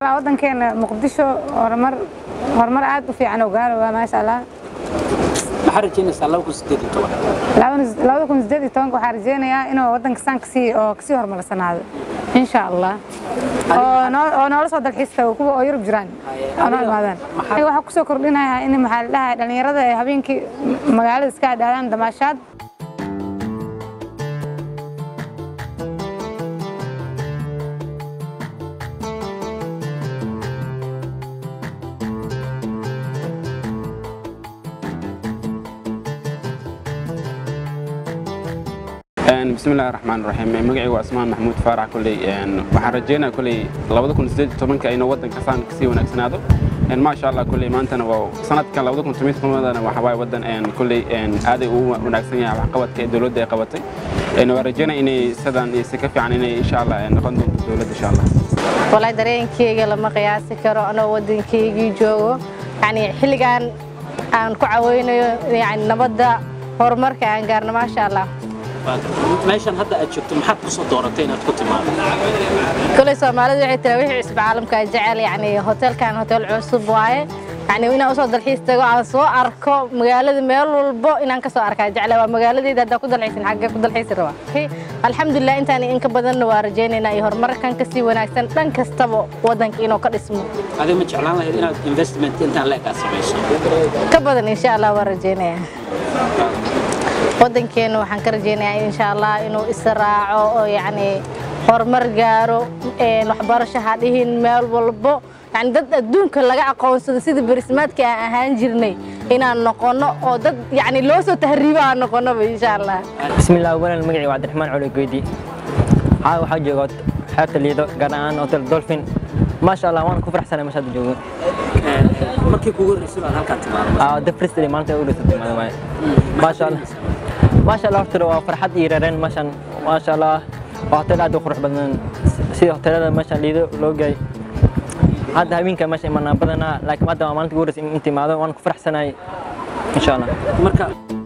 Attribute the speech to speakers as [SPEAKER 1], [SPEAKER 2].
[SPEAKER 1] waddankeena muqdisho horumar horumar aad u fiican oo gaaro waa maasha allah
[SPEAKER 2] maxaa rajaynaysaa laba kun sideed iyo toban
[SPEAKER 1] labada kun sideed iyo tobanka waxaa rajeynayaa inuu waddanka saan kasii oo kasii horumarsanaado insha allah oo noo- oo noola soo dalxiista kuwa oo yurub jiraan oo noo imaadaan Aniga waxaa kusoo kordhinayaa in maxaa la dhahay dhalinyarada ay habeenkii magaalada iska adhaadaan damaashaad
[SPEAKER 3] bismillahi raxmaan raxiim magacaygu waa asmaan maxamuud faarax koley waxaan rajeynaya koley labada kun sideed iyo tobanka inuu waddanka saan kasii wanaagsanaado maasha allah koley maantana waa sanadkan labada kun toban tobanadana waxa waaye waddan koley aaday ugu wanaagsan yahay waxqabadka ee dowladda ay qabatay waan rajeynaya inay sidan iyo si ka fiican inay insha allah noqon doonto dowladda insha allah
[SPEAKER 4] walahi dareenkeyga lama qiyaasi karo anoo waddankeygii joogo yani xilligan aan ku caweynayo yani nabadda horumarka aan gaarno maasha allah
[SPEAKER 2] meeshan hadda aad joogto maxaad kusoo dooratay inaad ku timaado
[SPEAKER 4] koley soomaalidu waxay tira wixii cusub caalamka jecel yani hoteelkan hotel cusub waaye yani inaan usoo dalxiis tago aan soo arko magaalada meel walbo inaan kasoo arkaa jecla waa magaaladeyda haddaa ku dalxiisin xaggee ku dalxiisi rabaa alxamdulilah intaan in ka badanna waa rajaynaynaa iyo horumarkan kasii wanaagsan dhan kastaba waddanka inuu ka dhismo
[SPEAKER 2] adiga ma jeclaan lahayd inaad investment intaan leegaa samayso
[SPEAKER 4] ka badan insha allah waan rajaynaya waddankeena waxaan ka rajaynayaa insha allah inuu israaco oo yacni horumar gaaro een waxbarasho ha dhihin meel walbo yani dad adduunka laga aqoonsado sida berismaadka aan ahaan jirnay inaan noqono oo dad yani loo soo tahriibo aan noqonoba insha allah
[SPEAKER 5] bismillaah walan magacii waa cabdiraxmaan culi goydi haa waxaa jooga xeebta liido gaar ahaan hotel dolphin maasha allah waan ku faraxsanay meesha hadda joogo
[SPEAKER 2] markii kugu horreysay baad halkaan timaado
[SPEAKER 5] Aa, the first day maalinta ugu dhasatay maada waaye maasha allah maasha allah horta waa farxad iyo reereen meeshan maasha allah waa hotel aad u qurux badan sida hotelada meeshan liido loo gaay hadda habeenka meesha imanaa badanaa laakiin hadda waa maalinta ugu horreysay in timaado waan ku faraxsanahay insha allah
[SPEAKER 2] marka